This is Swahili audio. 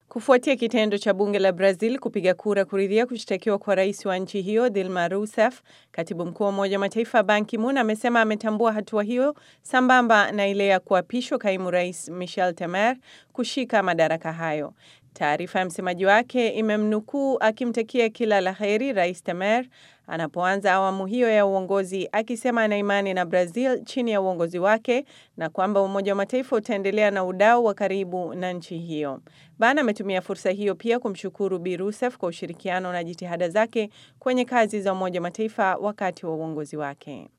Kufuatia kitendo cha bunge la Brazil kupiga kura kuridhia kushtakiwa kwa rais wa nchi hiyo Dilma Rousseff, katibu mkuu wa Umoja wa Mataifa Ban Ki-moon amesema ametambua hatua hiyo sambamba na ile ya kuapishwa kaimu rais Michel Temer kushika madaraka hayo. Taarifa ya msemaji wake imemnukuu akimtakia kila la heri rais Temer anapoanza awamu hiyo ya uongozi, akisema ana imani na Brazil chini ya uongozi wake na kwamba Umoja wa Mataifa utaendelea na udau wa karibu na nchi hiyo. Ban ametumia fursa hiyo pia kumshukuru Bi Rousseff kwa ushirikiano na jitihada zake kwenye kazi za Umoja wa Mataifa wakati wa uongozi wake.